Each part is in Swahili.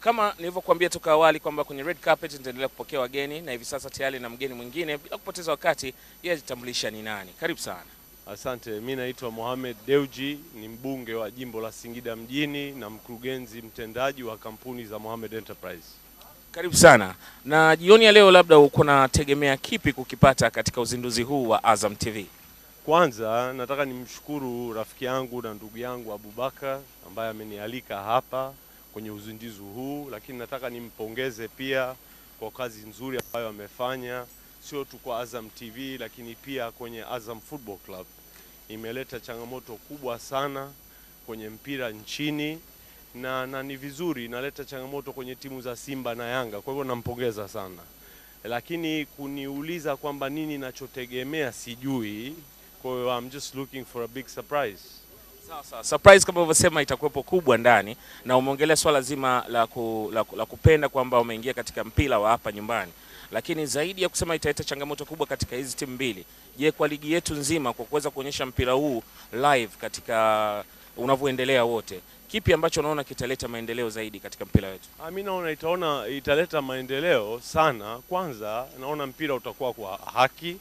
Kama nilivyokuambia toka awali kwamba kwenye red carpet nitaendelea kupokea wageni na hivi sasa tayari na mgeni mwingine. Bila kupoteza wakati, yeye ajitambulisha ni nani. Karibu sana. Asante, mi naitwa Mohamed Deuji, ni mbunge wa jimbo la Singida mjini na mkurugenzi mtendaji wa kampuni za Mohamed Enterprise. Karibu sana. Na jioni ya leo, labda uko nategemea kipi kukipata katika uzinduzi huu wa Azam TV? Kwanza nataka nimshukuru rafiki yangu na ndugu yangu Abubakar ambaye amenialika hapa kwenye uzinduzi huu, lakini nataka nimpongeze pia kwa kazi nzuri ambayo amefanya, sio tu kwa Azam TV, lakini pia kwenye Azam Football Club. Imeleta changamoto kubwa sana kwenye mpira nchini na, na ni vizuri inaleta changamoto kwenye timu za Simba na Yanga, kwa hivyo nampongeza sana, lakini kuniuliza kwamba nini nachotegemea sijui. Kwa hiyo I'm just looking for a big surprise. Sawa sawa. Surprise kama ulivyosema itakuwepo kubwa ndani, na umeongelea swala zima la, ku, la, ku- la kupenda kwamba umeingia katika mpira wa hapa nyumbani, lakini zaidi ya kusema italeta changamoto kubwa katika hizi timu mbili, je, kwa ligi yetu nzima kwa kuweza kuonyesha mpira huu live katika unavyoendelea wote, kipi ambacho unaona kitaleta maendeleo zaidi katika mpira wetu? Ah, mi naona itaona italeta maendeleo sana. Kwanza naona mpira utakuwa kwa haki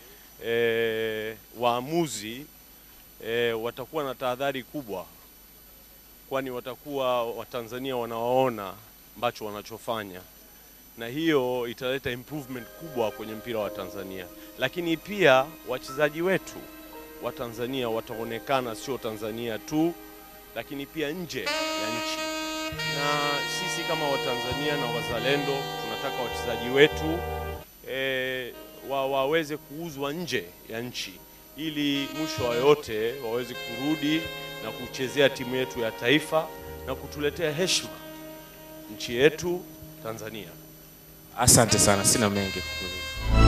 e, waamuzi e, watakuwa na tahadhari kubwa, kwani watakuwa Watanzania wanawaona ambacho wanachofanya, na hiyo italeta improvement kubwa kwenye mpira wa Tanzania. Lakini pia wachezaji wetu wa Tanzania wataonekana sio Tanzania tu, lakini pia nje ya nchi na sisi kama Watanzania na wazalendo tunataka wachezaji wetu e, wa, waweze kuuzwa nje ya nchi ili mwisho wa yote waweze kurudi na kuchezea timu yetu ya taifa na kutuletea heshima nchi yetu Tanzania. Asante sana, sina mengi kukuuliza.